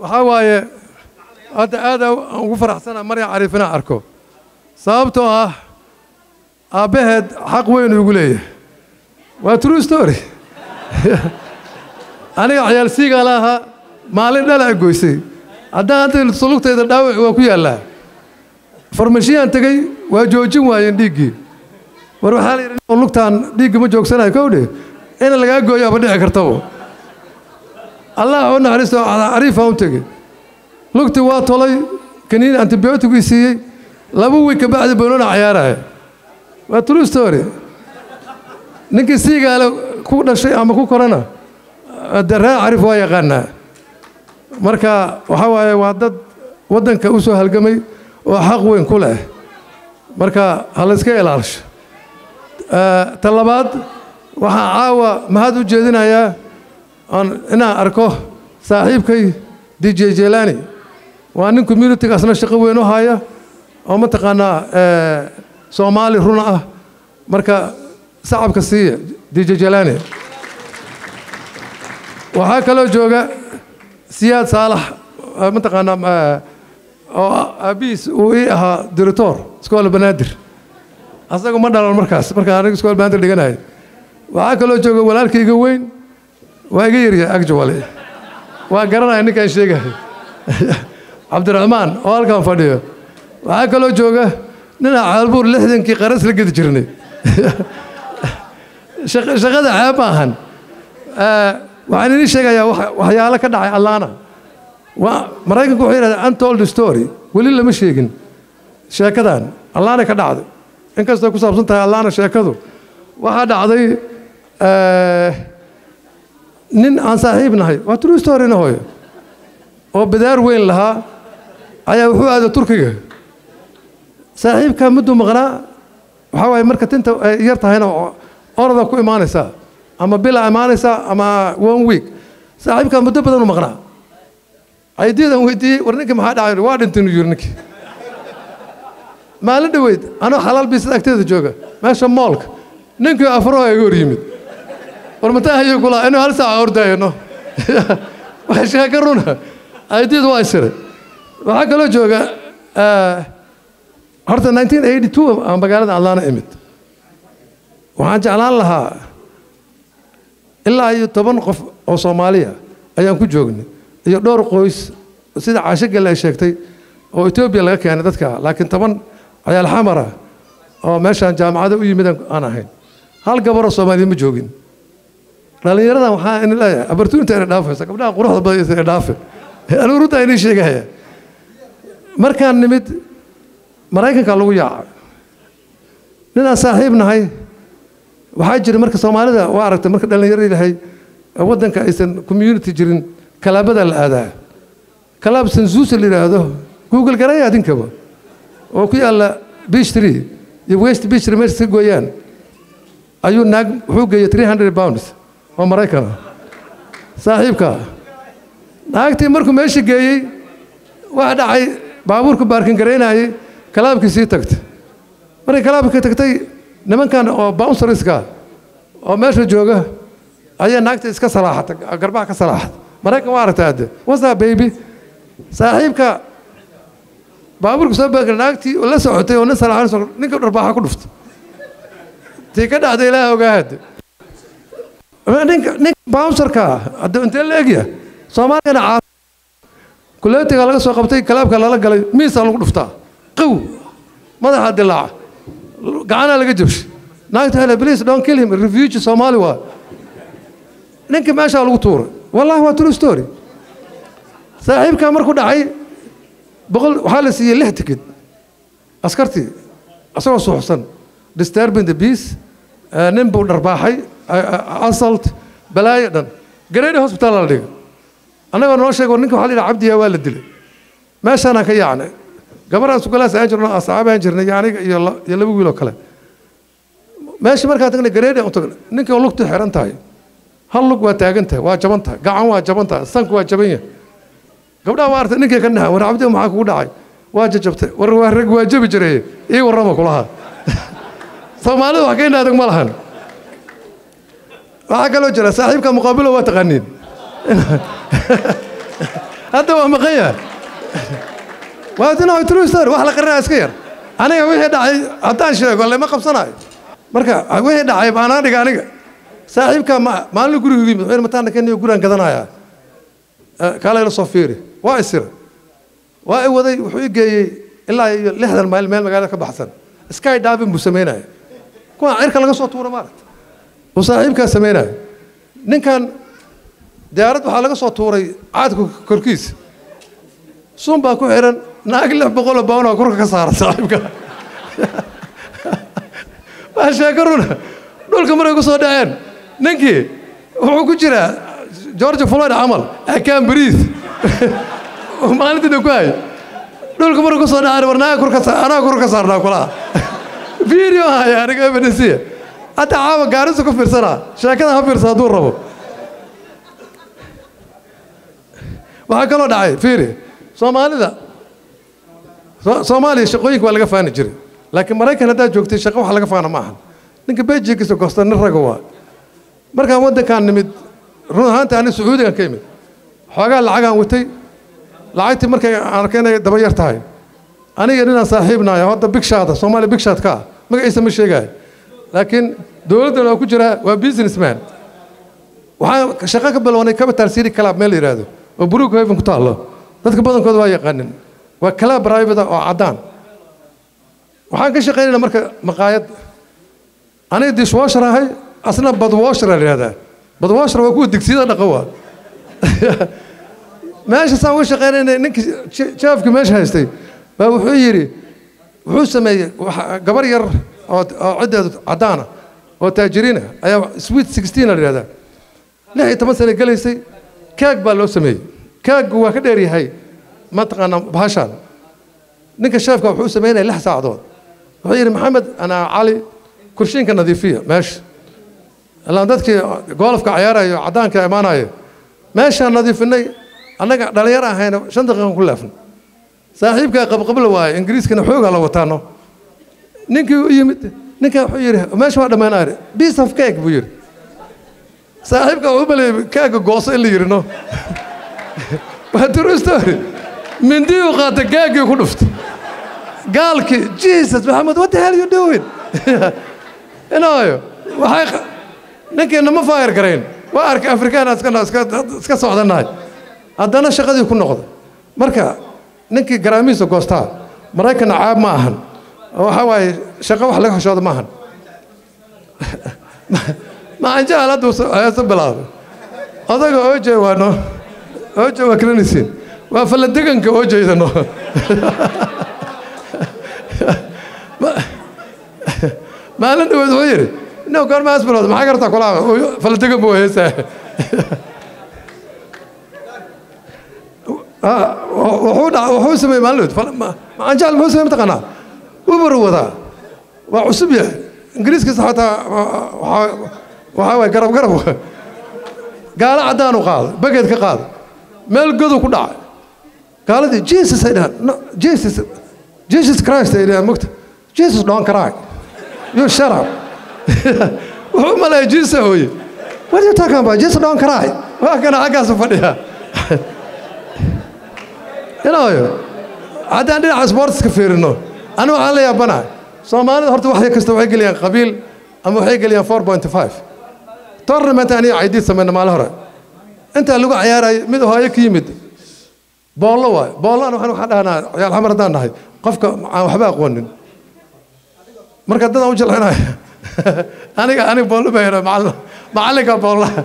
waxaa waaye hadda aad aan ugu faraxsana marya cariif inaan arko sababtoo ah aabbaheed xaq weyn ugu leeyahay waa true story aniga cayaal siigaa la ahaa maalin dhala a goysay haddaan hadda sulugtayda dhaawac waa ku yaallaa farmashiyaan tegey waa joojin waayeen dhiiggii war waxaa la yidhi lugtaan dhiiggi ma joogsanayo kowdhe in lagaa gooyo aba dhici kartabo allah u naxariisto cariifaan u tegey lugtii waa tolay kaniin antibiyootigii siiyey laba wiig ka bacdi boonona cayaaraya waa true story ninkii siigaale ku dhashay ama ku korana de reer cariif waa yaqaanaa marka waxaa waaye waa dad waddanka u soo halgamay oo xaq weyn ku leh marka ha la iska ilaalisho ta labaad waxaan caawa mahad u jeedinayaa inaan arko saaxiibkay d j jelani waa nin communitigaasna shaqo weyn u haya oo mataqaanaa soomaali runa ah marka sacabka siiya d j jelani waxaa kaloo jooga siyaad saalax mataqaanaa oo aabbihiis uu ii ahaa director iskoola banaadir asaga ma dhalan markaas markaan aniga iskoola banaadir dhiganaya waxaa kaloo jooga walaalkayga weyn waa iga yaryahay actually waa garanaya ninkaan sheegahay cabdiraxmaan oo halkaan fadhiyo waxaa kaloo jooga ninaa caalbuur lixdankii qaras la gedi jirnay shaqada ceeb ma ahan waxaan idin sheegayaa waxyaalo ka dhacay allaana maraykanku wuxuu yidhahdaa untold story weli lama sheegin sheekadan allaana ka dhacday inkastoo ku saabsan tahay allaana sheekadu waxaa dhacday nin aan saaxiib nahay waa true storyna hooyo oo bidaar weyn lahaa ayaa wuxuu aaday turkiga saaxiibkaa mudduu maqnaa waxaa waaye marka tinta ay yar tahayna orada ku imaanaysaa ama bila imaanaysaa ama one week saaxiibkaa muddo badan u maqnaa aydiyadan weydiiyey war ninkii maxaa dhacay waa dhintay inuu yiri ninkii maalin dhoweyd anoo xalaal biisada agteeda jooga meesha moolka ninkii afroo iga hor yimid war mataa hayuu kulaa inuu hal saaca ordaayano waa sheeka runa aydiyadu waa isiray waxaa kaloo jooga horta 1982 aan magaalada adlaana imid waxaan jeclaan lahaa ilaa iyo toban qof oo soomaaliya ayaan ku joognay iyo dhowr qoys sida caasho gelle ay sheegtay oo etoobiya laga keenay dadka laakiin toban cayaal xamara oo meeshaan jaamacada u yimid aan ahayn hal gabaroo soomaaliya ma joogin dhallinyaradan waxaa in leeyahay abartuunta inay dhaafaysa gabdhaha quruxda badan inay dhaafe anigu runtaa inii sheegaya markaan nimid maraykanka lagu yaacay ninaan saaxiib nahay waxaa jira marka soomaalida waa aragtay marka dhallinyaro ilahay waddanka aysan community jirin kalaabada la aadaa kalaab sansuusa la yidhaahdo google garaya adinkaba oo ku yaalla beach tree iyo west beach tree meesha ka gooyaan ayuu naag wuxuu geeyey three hundred pounds oo maraykan ah saaxiibka naagtii markuu meesha geeyey waxa dhacay baabuurka baarkin garaynayay kalaabkii sii tagtay markay kalaabkii tagtay nimankan oo bounsariska oo meesha jooga ayaa naagta iska salaaxatay garbaha ka salaaxatay maraykan waa aragtay hadde wasa baby saaxiibka baabuurka soo baarkin naagtii la socotay oo nin salaaxan ninka dharbaaxa ku dhuftay tii ka dhacday ilaaha ogaa hadde ninka ninka bounsarka hadde intee la egya soomaaligana caa kuleetiga laga soo qabtay kalaabka lala galay miisaa lagu dhuftaa qow madaxa dilaaca gacanaa laga jabshay naagta hele please don't kill him refugee soomaali waa ninka meeshaa lagu tuuray wallahi waa true story saaxiibkaa markuu dhacay boqol waxaa la siiyey lix tikid askartii asagoo suuxsan disturbing the peace nin buu dharbaaxay assault balaayo dhan gareedi hospital la dhigay annagoo noo sheego ninka waxa la yidhaha cabdiyaa waa la dilay meeshaanaan ka yaacnay gabaraan sugalaas aan jirno asxaabaan jirnay iyo aniga iyo iyo laba wiil oo kale meesha markaan tagnay gareedi u tagnay ninka lugtu xiran tahay hal lug waa taagan tahay waa jaban tahay gacan waa jaban tahay sanku waa jaban yahay gabdhaha waa artay ninkay ka naha war cabdi maxaa kugu dhacay waa jajabtay war waa rag waa jabi jiray ii warrama kulaha soomaalida wax ka indhaadag ma lahan waxaa kaloo jira saaxiibka muqaabilo waa taqaaniin hadda waa maqan yahay waa dina true story wax la qarinaya iska yar aniga wixii dhacay haddaan sheego lama qabsanayo marka wixii dhacay baanaan dhiga aniga saaxiibkaa maalin guriga yimid wuxuu mataana keniyo guraan gadanayaa kaalayla soo fiiri waa isira waa i waday wuxuu i geeyey ilaa iyo lixdan mayl meel magaalada ka baxsan sky diving buu samaynaya kuwaan cirka laga soo tuura maaragta uu saaxiibkaa samaynaya ninkan diyaarad waxaa laga soo tuuray caadka korkiisa sun baa ku xiran naag lix boqoloo bawnaa korka ka saara saaxiibka waa sheeko runa dhulka markay ku soo dhaceen ninkii wuxuu ku jiraa george floyd camal akaan bariis maalintiina ku hay dhulka markay ku soo dhaceen war naaga kor ka saar anaa kor ka saarnaa kulaha video haya aniga evidensiya hadda caawa gaarisa ku fiirsanaa sheekada ha fiirsa hadduu rabo waxaa kaloo dhacay fiiri soomaalida soomaaliya shaqooyinka waa laga faani jiray laakiin maraykan haddaad joogtay shaqo wax laga faana ma ahan ninka bejigiisa gosta nin raga waa markaan waddankaan nimid run ahaanta ani sacuudigan ka imid xoogaa lacagaan watay lacagtii markay arkay inay daba yar tahay aniga ninaan saaxiibnaaya hadda bigshaada soomaaliya bigshaad ka ah magaciisa ma sheegaayo laakiin dowladdan waa ku jiraa waa businessman waxaan shaqo ka bilownay capital city club meel la yidhaahdo oo brook haven ku taallo dadka badankooda waa yaqaanin waa club private oo caddaan waxaan ka shaqaynayna marka maqaayad aniga dishwasher ahay asna badwasher la yidhahdaa badwasher waa kuwa digsiyada dhaqa waa meesha saan uga shaqaynayna ninkii jaafka meesha haystay baa wuxuu yidhi wuxuu sameeyey gabar yar oo ciddeedu caddaana oo taajiriina ayaa sweet sixteen la yidhahdaa lix iyo toban sane gelaysay kaag baa loo sameeyey kaaggu waa ka dheer yahay mataqaanaa bahashaan ninka sheefka wuxuu samaynaya lix saacadood wuxuu yidhi maxamed anaa cali kurshiinka nadiifiya meesha ilaan dadkii goolafka cayaarayo caddaanka imaanayo meeshaan nadiifinay annaga dhalinyar ahayna shan daqiiqan ku leefnay saaxiibkaa qabqabla waaye ingiriiskana xoogaa la wataano ninkii u yimid ninkaa wuxuu yidhi meesha waa dhammaanaare piece of cake buu yidhi saaxiibka wuxuu maleeyay kaaga gooso in la yidhi no waa true story mindii uu qaatay gaagii ku dhuftay gaalkii jesus maxamed what the hell you doing inaayo waxay ninkii nama faayar garayn waa arkay afrikaan iska socdanahay haddana shaqadii ku noqday marka ninkii garaamihiisa goostaa maraykanna caab ma ahan waxa waaye shaqo wax laga hoshooda ma ahan macanjaal hadduu heeso bilaabay odaga oje waano oje waa kranisiin waa falladeganka ojeydano maalin dhaweed wuxuu yidhi ino goorma asbilood maxaa gartaa kulaa falladegan buu heesaa wuxuu sameeyey maalin dhaweed macanjaal muxuu sameey mataqaanaa ubar wadaa waa cusub yahay ingiriiskiisa xataa waxaa waay garab garab gaalo caddaanu qaaday bageed ka qaaday meel godu ku dhacay gaaladii jesus ay dhahaan no jesus jesus christ ay dhahaan mogta jesus don't cry you shut up wuxuu maleeya jesus hooye what you talking about jesus don't cry waa kana xaggaasu fadhiya inaayo haddaan dhinaca sportska fiirino anigu waxaan la yaabanahay soomaalida horta wax kasta waxay geliyaan qabiil ama waxay geliyaan four point five tournament aniga caydiid samayna maalin hore intaa lagu cayaarayo mid hooyo ka yimid boollo waayo boollana waxaan waxaan dhahnaa ciyaal xamar haddaan nahay qofka aan waxba aqoonin marka dadaan u jilcinaya aniga aniga boollo baa yidhaa macallin macallinka boollaha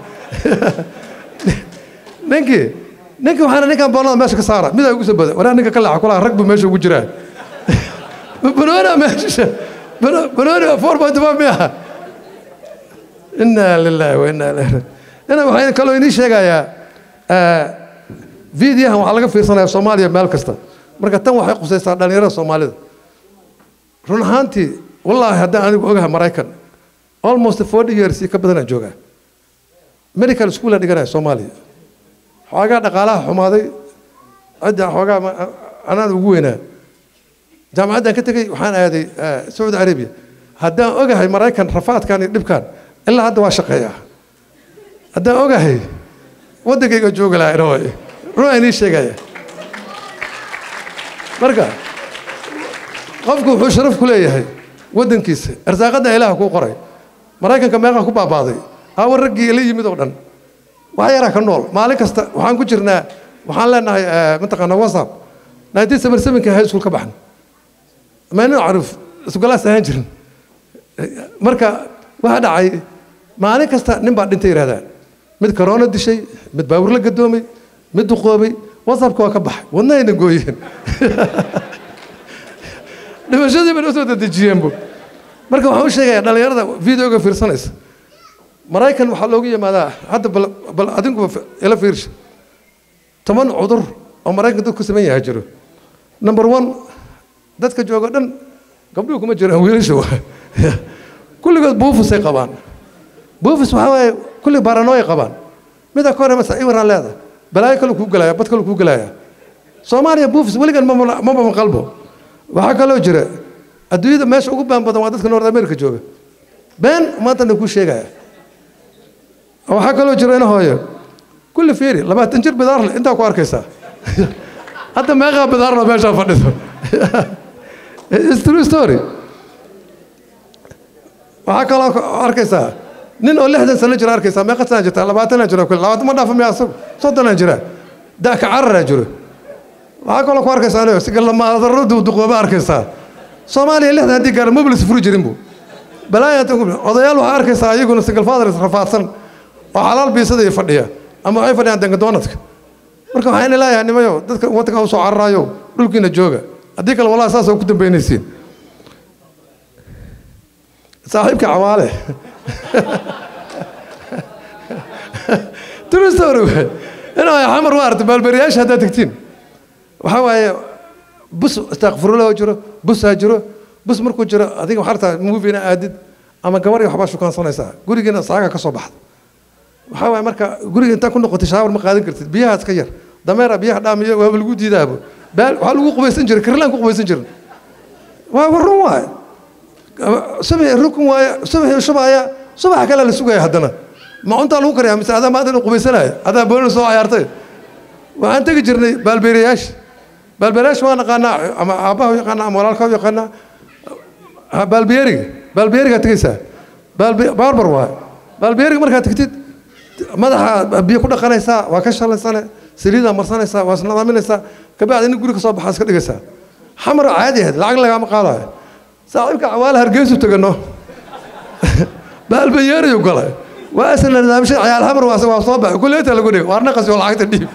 ninkii ninkii waxaana ninkan boollada meesha ka saara midaa ugu soo bada waraa ninka ka leexa kulaha rag buu meesha ugu jiraa banoona meesha banooni four point five miyaha inaa lilaahi wa inaa ilaahi ina waxaan kaloo inii sheegayaa videohan waxaa laga fiirsanayaa soomaaliya meel kasta marka tan waxay qusaysaa dhallinyarada soomaalida run ahaantii wallaahi haddaan anigu ogahay maraykan almost forty years ka badanaan joogaa medical schoolaan dhiganaya soomaaliya xoogaa dhaqaalaha xumaaday cidda xoogaa anaan ugu weynaa jaamacaddaan ka tegey waxaan aaday sacuudi arabiya haddaan ogahay maraykan rafaadkan iyo dhibkan ilaa hadda waa shaqeeyaa haddaan ogahay waddankayga joogi lahaa inoo run aan inii sheegaya marka qofku wuxuu sharaf ku leeyahay waddankiisa arsaaqadda ilaaha kuu qoray maraykanka meeqa ku baabaaday awa raggii la yimid oo dhan wax yaraa ka nool maalin kasta waxaan ku jirnaa waxaan leenahay mataqaanaa whatsapp nineteen seven sevenka high school ka baxna maynu caruf isugalaas ahaan jirin marka waxa dhacay maalin kasta nin baa dhintay yidhahdaan mid corona dishay mid baawur la gadoomay mid duqoobay whatsappka waa ka baxay wadnahayna gooyeen dhimashadii bay usoo dedejiyeenbu marka waxaan u sheegayaa dhallinyarada videoga fiirsanaysa maraykan waxaa loogu yimaadaa hadda bal bal adinkuba ila fiirsha toban cudur oo maraykan dadku saman yaha jiro number one dadka jooga dhan gabdhuhu kuma jiraan wiilasha waa kulligood buufisay qabaan buufis waxaa waaye kulli baranooy qabaan mida ka hore masa iwaraan leeda balaayo kale kuu gelaya bad kale kuu gelaya soomaaliya buufis weligan mama mama qalbo waxaa kaloo jira adduunyada meesha ugu baan badan waa dadka north america jooga been maantana kuu sheegaya waxaa kaloo jira ina hooyo kulli fiiri labaatan jir bidaarle intaa ku arkaysaa hadda meeqaa bidaarla meeshaa fadhido It's true story waxaa kaloo arkaysaa nin oo lixdan sano jira arkaysaa meeqa sana jirta labaatanaa jira kule labaatan ma dhaafa miya asagu soddonaa jira daaka cararaa jiro waxaa kaloo ku arkaysaa anigo sigalamaadaro duqooba arkaysaa soomaaliya lixdan haddii gaara mobilis furi jirin bu balaaya odayaal waxaa arkaysaa iyaguna single fathers rafaadsan oo xalaal biisada fadhiya ama waxay fadhiyaan dangadoonadka marka waxaan leeyahay nimayo dadka waddanka u soo cararaayo dhulkiina jooga haddii kale wallahi saas ku dambaynaysiin saaxiibka cawaale true story wey inaa xamar u aragto baalberiyaasha haddaad tegtiin waxaa waaye bus istakfirullah jiro busaa jiro bus markuu jiro adiga waxaa rabtaa movina aadid ama gabar iyo waxbaa shukaansanaysaa gurigiina saaga ka soo baxda waxaa waaye marka guriga intaa ku noqotay shaawar ma qaadan kartid biyahaas ka yar dameera biyaha dhaamiyo waaba lagu diidaabo baal waxaa lagu qubaysan jiray kirlaan ku qubaysan jirin waa warun waaye subaxi rukun waaye subaxi shubaya subaxa kale la sugaya haddana ma cuntaa lagu kariyaa mise adaa maanta inuu qubaysanaya adaa boolina soo cayaartay waxaan tegi jirnay baalbeerayaasha baalbeerayaasha waa naqaanaa ama aabbaha u yaqaanaa ama walaalka u yaqaanaa baalbeeriga baalbeerigaa tegaysaa baarbar waaye baalbeeriga markaad tegtid madaxa biyo ku dhaqanaysaa waa ka shalaysane saliidaa marsanaysaa waa isnadaaminaysaa kabacdi nin guri ka soo baxaa iska dhigaysaa xamar caadi ahayd lacag lagaama qaadayo saaxiibka cawaale hargeysu tegano baalbanyeeriyu galay waa isna nidaamshay cayaal xamar waa waa soo baxay kulleeta lagu dhigay waarna qasi oo lacagta dhiib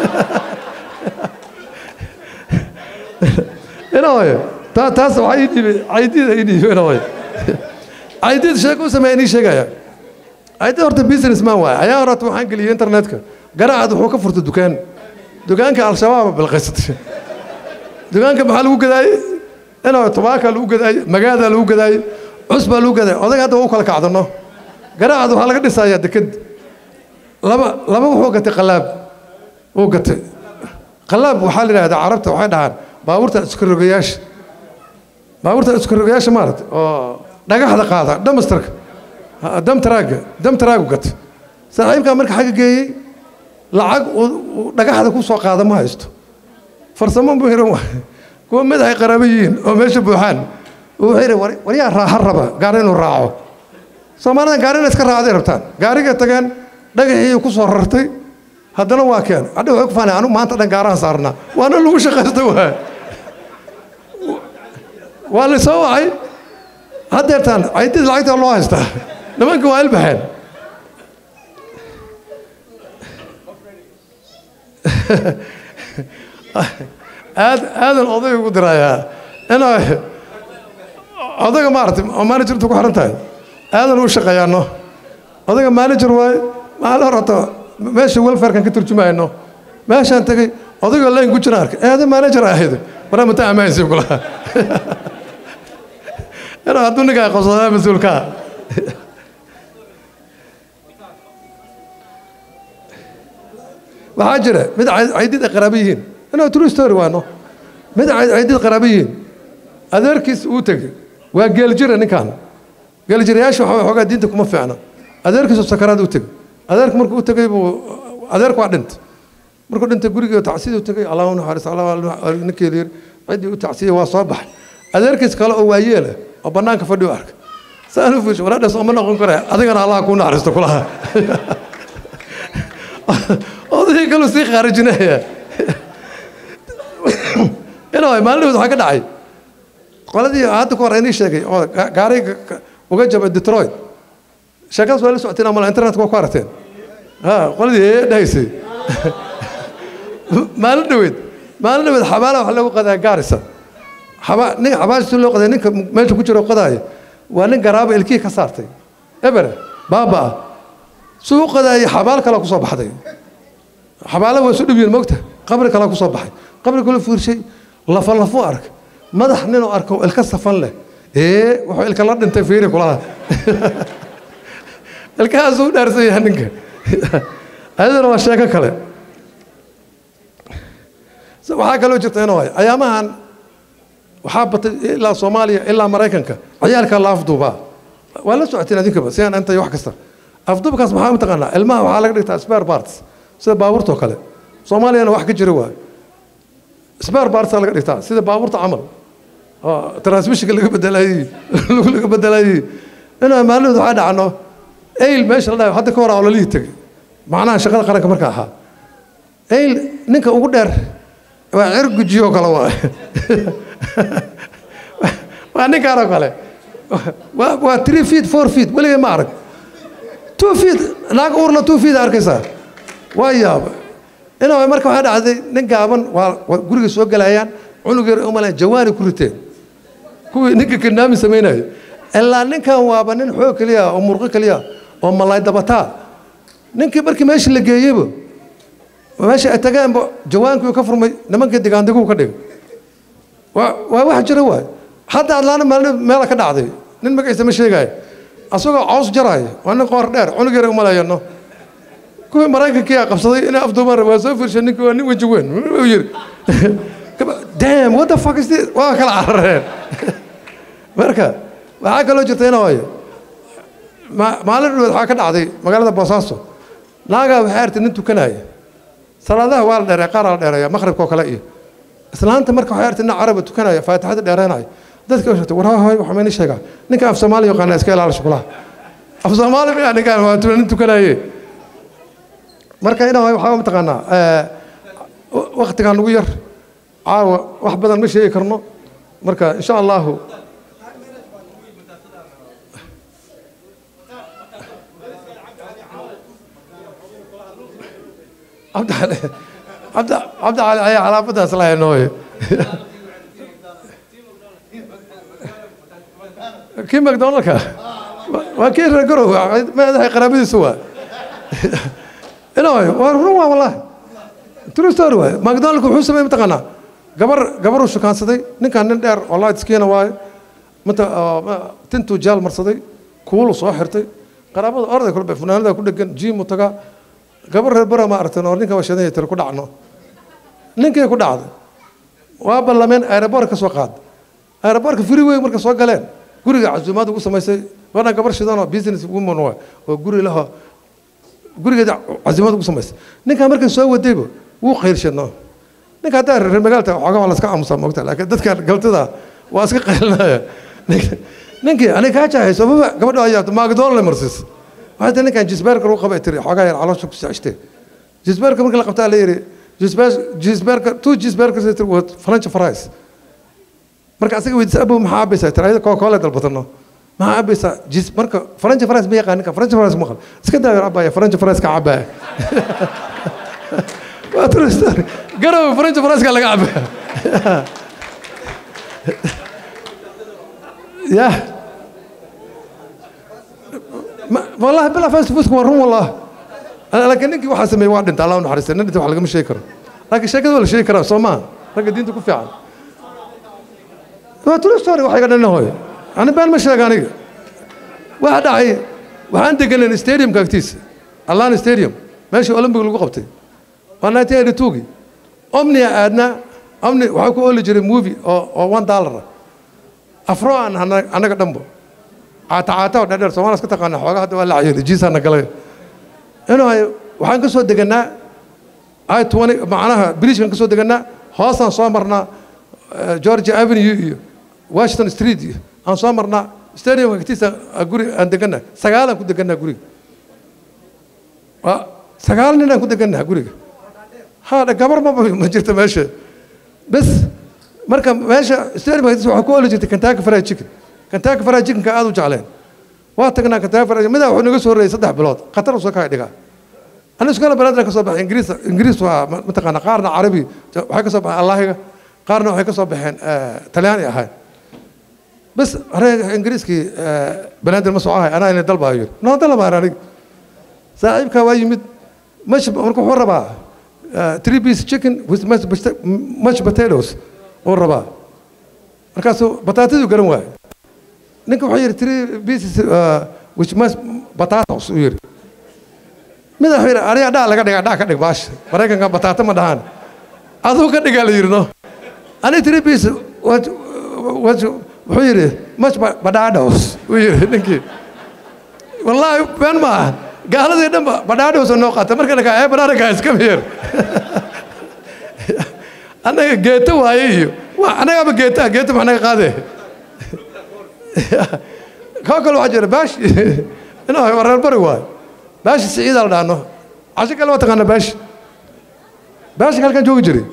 inaway taa taas waxaa ii dhiibay caydiida ii dhiibay inaway caydiid sheeko u sameeya inii sheegaya caydiid horta business man waaye ayaa horata waxaan geliyey internetka garaacad wuxuu ka furtay dukaan dukaanka al-shabaaba bilqaysatay dukaanka maxaa lagu gadaayey inaa tobaakaa lagu gadaayey magaadaa lagu gadaayey cus baa lagu gadaayey odaga hadda waa u kala kacdano garaacad waxaa laga dhisayaa deked laba laba wuxuu gatay qalaab wuu gatay qalaab waxaa la yidhahdaa carabta waxay dhahaan baabuurta iskarogayaasha baabuurta iskarogayaasha maarata oo dhagaxda qaada dhamastarka damtaraaga damtaraagu gatay saaxiibkaa marka xagga geeyey lacag dhagaxda ku soo qaada ma haysto farsamo muhiran waay kuwa madaxay qaraabo yihiin oo meesha buuxaan wuxuu yidhi waryaa raaxa raba gaari inuu raaco soomaalida gaari inay iska raacday rabtaan gaarigay tageen dhagaxii ku soo rartay haddana waa keen hadha waxay ku faanay anu maanta dhan gaarahan saarnaa waana lagu shaqaysta waay waa la soo wacay haddeertaan caydid lacagta loo haystaa nimanka waa ilbaxeen aad aadan oday ugu dirayaa inaa odayga maaragtay oo managerta ku xiran tahay aadan u shaqeeyaano odayga manager waaye maalin horata meesha welfarekan ka turjumayno meeshaan tegey odayga layn ku jira arkay aadan manager ahayd waraa mata ammaansi kulaha inaa hadduu ninkaa qabsadaa mas-uulkaa waxaa jira mid caydid ay qaraabo yihiin inaa true story waano mid caydid qaraabo yihiin adeerkiis uu tegey waa geeljira ninkan geeljirayaasha waxa xoogaa diinta kuma fiicna adeerkiisu sakaraad u tegey adeerku markuu u tegey buu adeerku waa dhintay markuu dhintay gurigii tacsiid u tegey allah u naxariis allah ninkeedu yiri ciddii u tacsiyey waa soo baxay adeerkiis kale oo waayeela oo bannaanka fadhi u arka saan u fiirsho walaadhaas oma noqon kare adigana allah kuu naxariisto kulaha odayii kaluu sii khaarijinaya inaa maalinahood waxaa ka dhacay qoladii hadda ku hor inii sheegay oo gaariga uga jabay detroit sheekadaas waa la socoteen amala internetka waa ku aragteen ha qoladii ee dhahaysay maalin dhaweed maalin dhaweed xabaala wax lagu qadaa gaarisa xaba nin xabaashii loo qaday ninka meesha ku jiro qadaaya waa nin garaaba ilkihii ka saartay ebere baaba ah suu u qadaayay xabaal kale kusoo baxday xabaala waa isu dhib yihin mogta qabri kale kusoo baxay qabri kale fiirshay lafa lafuu ark madax ninuu arko ilka safan leh ee wuxuu ilka la dhintay fiiri kulaha ilkahaasuu u dhaarsan yahay ninka ayadana waa sheeko kale waxaa kaloo jirta inuu hay ayaamahan waxaa batay ilaa soomaaliya ilaa maraykanka ciyaalka la afduubaa waa la socoteen adinkaba si aan intay wax kasta afduubkaas maxaa mataqaanaa ilmaha waxaa laga dhigtaa spare parts sida baabuurtoo kale soomaaliyana wax ka jira waa spare parts laga dhigtaa sida baabuurta camal oo transmissionka laga bedelayey laga bedelayey inaa maalinood waxaa dhacno ayl meesha la dhahay hadda ka hor oo lalihii tegay macnaha shaqada qaranka marka ahaa ayl ninka ugu dheer waa cir gujiyo kale waa waa ninkaanoo kale waa waa three feet four feet weligay ma arag two feet naag uurla two feet arkaysaa waa yaaba inaa marka waxaa dhacday nin gaaban waa guriga soo galayaan cunug yar umalan jawaani ku riteen kuwii ninka kidnaamin samaynayo ilaa ninkan waaba nin xoog keliya oo murqo keliya oo malaay dabataa ninkii markii meesha la geeyeyba meesha ay tageenba jawaankii ka furmay nimankii digaandiguu ka dhigay waa waa wax jira waay hadda adlaana maalin meela ka dhacday nin magaciisa ma sheegaayo asagoo caws jaraayo waa nin qoor dheer cunug yar umalayano kuwii maraykankii a qabsaday inay afduumaan waa soo fiirshay ninkii waa nin weji weyn u yiri damn what the fuck is this waa kala carareen marka waxaa kaloo jirta ina waayo maalin dhaweed waxaa ka dhacday magaalada boosaaso naagaa waxay artay nin tukanaya salaadaha waa la dheereeya qaar la dheereeya maqribka oo kale iyo islaanta marka waxay artay nin caraba tukanaya faatixada dheereenaya dadka u sheegtay war hoy waxa mayni sheegaa ninka af soomaali yaqaana iska ilaala shukulaha af soomaali miyaa ninkaan waa nin tukanaye marka ina waxaa mataqaanaa waktigaan ugu yar caawa wax badan ma sheegi karno marka insha allahu cabdi cali ayaa calaamadaas lahay nooye kii macdonaldka waa kii reer garow madaxay qaraabadiisu waa inay waa run waa wallahi true story waay macdonaldka wuxuu sameeyey mataqaanaa gabar gabaruu shukaansaday ninkan nin dheer oo light skin waaye mata tintuu jaal marsaday kuulu soo xirtay qaraabada orday kulbe funaanada ku dhegan jiimu tagaa gabar reer bara ma aragtan oo ninka washadan tiri ku dhacno ninkii ku dhacday waa ballameen aeroboort ka soo qaaday aeroboortka freeway marka soo galeen guriga casuumaad ugu samaysay waana gabar shidan oo business woman waa oo guri laho gurigeeda casuumaad ugu samaysay ninkaa markay soo wadayba wuu qaylshadno ninka haddaa reer magaalta xoogaa waa laska aamusaa moogta laakiin dadka galtida waa iska qaylinaya ninkii aniga kaa jahayso maba gabadha ayaa macdonald marsiis waxay tii ninkan jisbeerka lagu qabay tiri xoogaa yar caloosha ku socotee jisbeerka markii la qabtaa la yidhi jisbeerka two jisbeerka tiri waa french fries marka asaga weydiisa abow maxaa abaysaa tiri ayada koo koole dalbatano maxaa abaysaa jis marka french fries ma yaqaan ninka french fries maqal iska daa yar abaya french fries ka cabaya waa true story garow french fries ka laga cabaya ya والله بلا فاست فوتك ورون والله انا لكن انك واحد سمي واحد انت الله نحرس ان انت واحد مش شيكر لكن شيكر ولا شيكر سوما لكن دينتك كفي عن ما تقول ستوري واحد قال انه هو انا بان مش لاقاني واحد عي وعندك ان ستاديوم كاكتيس الله ستاديوم ماشي اولمبيك لو قبتي وانا تي توقي امني ادنا امني waxaa ku oli jiray movie oo oo 1 dollar afro aan anaga dhanbo caata caata oo dheer Soomaaliya iska taqaana xoogaa hadda waa la cayay jiisana galay inuu waxaan ka soo deganaa ay 20 macnaha bridge kan ka soo deganaa hoosaan soo marnaa eh, georgia avenue iyo washington street iyo aan soo marnaa stadiumka agtiisa ah, guri aan degannaha sagaalaan ku degannaha guriga waa sagaal nin aan ku degannaha guriga ha gabar ma ma jirto meesha bes marka meesha stadiumka agtiisa waxaa ku oli jirtay kentucky fried chicken kentucky fried chickenka aad u jecleen waa tagnaa kentucky fried midaa wuxuu naga soo horreeyay saddex bilood khatar usoo kaa dhigaa أنا سكان بلادنا كسب بحين إنجليز إنجليز ومتقنا قارنا عربي وحي كسب بحين الله قارنا وحي كسب بحين تلياني هاي بس أنا إنجليز كي بلاد المسوعة أنا اللي دلبها يقول نو دلبها أنا صاحب كواي يمد مش مركو حور ربا تري بيس تشيكن with much much potatoes or ربا مركاسو بطاطس وقرن واي نكو حير تري بيس which much potatoes وير mida wuxuu yidhi aniga dhaa laga dhigaa dhaa ka dhig baasha maraykanka bataata ma dhahaan aduu ka dhigaa la yidhi no ani tiri bis wuxuu yidhi much badhaadhos uu yidhi ninkii wallaahi been ma aha gaaladii dhan ba badhaadhos noo qaata marka dhakaa ee banaanaka iska miir annaga geeto waaye iyo wa annagaaba geetaa geeto ma naga qaadee koo kale waxaa jira baash inuu reer bari waayo baashi siciida la dhaano casho kale waa taqaana baashi baashi halkan joogi jiray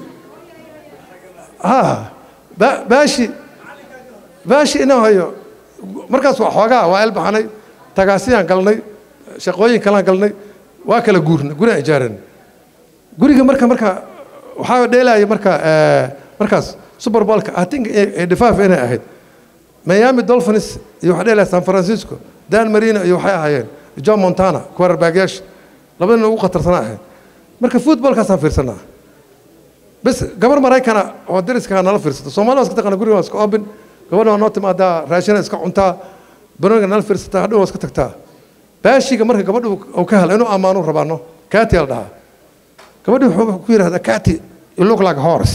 ha ba- baashi baashi inuu hayo markaas waa xoogaa waa elbaxanay tagaasiyaan galnay shaqooyin kalaan galnay waa kala guurnay guri aan ijaaran guriga marka marka waxaa dheelaya marka eh, markaas super bowlka i think dhifaaf inay ahayd miami dolphins iyo waxaa dheelaya san francisco dan marino iyo waxay ahaayeen john montana quarterbackyaasha labadina ugu khatarsanaa ahayd marka footballkaasaan fiirsanaa bes gabar maraykana oo dariska nala fiirsata soomaalida waa iska taqaana guriga waa iska open gabadha waa noo timaadaa raashina iska cuntaa banoniga nala fiirsataa hadhow waa iska tagtaa baashiga marka gabadhu uu ka helo inuu ammaanu rabaano kati la dhahaa gabadhu wuxuu ku yidhahdaa kati you look like a horse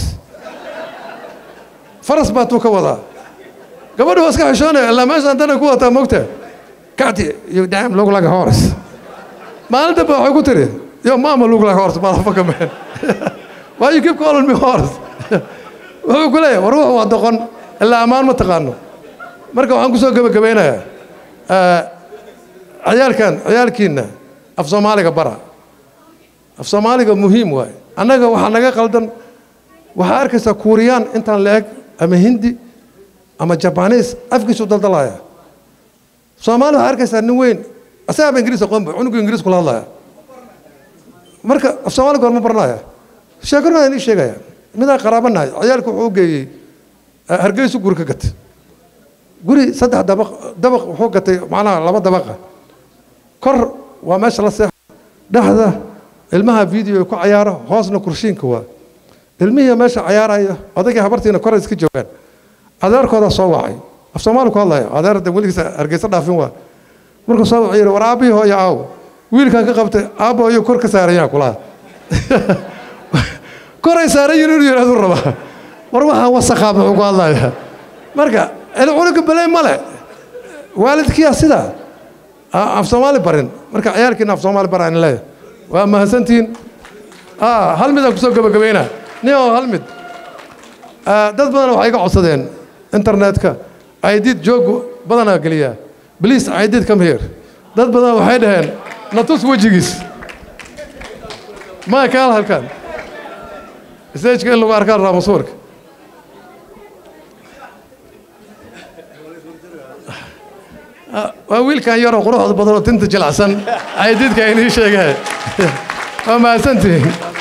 faras baa tuu ka wadaa gabadhu waa iska xishoonaya ilaa meeshaan dana ku wataa mogta kati you damn look like a horse maalin dambe waxay ku tiri yo mama look like a horse motherfucker man why you keep calling me horse wuxuu ku leeyahay war wuxu waa doqon ilaa ammaan ma taqaano marka waxaan kusoo gebagabeynayaa ciyaalkan ciyaalkiina af soomaaliga bara af soomaaliga muhiim waaye annaga waxaa naga qaldan waxaa arkaysaa kuuriyaan intaan la eg ama hindi ama jabaniis afkiisu daldalaya soomaali waxaa arkaysaa nin weyn asagaaba ingiriis aqoonba cunugu ingiriis kula hadlaya marka af soomaaliga horma baranaya sheekana inii sheegaya midaan qaraabanahay ciyaalku wuxuu u geeyey hargeysu guri ka gatay guri saddex dabaq dabaq wuxuu gatay macnaha laba dabaqa kor waa meesha la seexo dhexda ilmaha video ku cayaaro hoosna kurshiinka waa ilmihii meesha cayaaraya odaygii habartiina koray iska joogaan adeerkooda soo wacay af soomaali ku hadlaya adeer de weligiisa hargeysa dhaafin waa markuu soo wacay yidhi war aabbihii hooyo aaw wiilkaan ka qabtay aabbo ayuu kor ka saarayaan kulaha koray saaran yihin inuu yidhahdu rabaa war waxaan wasakhaa muxuu ku hadlayaa marka cunuga beley male waalidkiyaa sidaa af soomaali barin marka ciyaalkiina af soomaali bara in leeyahay waa mahadsantihiin hal midaan kusoo gabagabayna nin oo hal mid dad badan waxay iga codsadeen internetka aydid joogu badanaa geliyaa bliis aydid come here dad badan waxay dhaheen natus wejigiis ma kaal halkan stageka in lagu arkaan raamo sawirka waa wiilkan yaroo quruxda badan oo tinta jilacsan aydidka inii sheegeen waa mahadsantihiin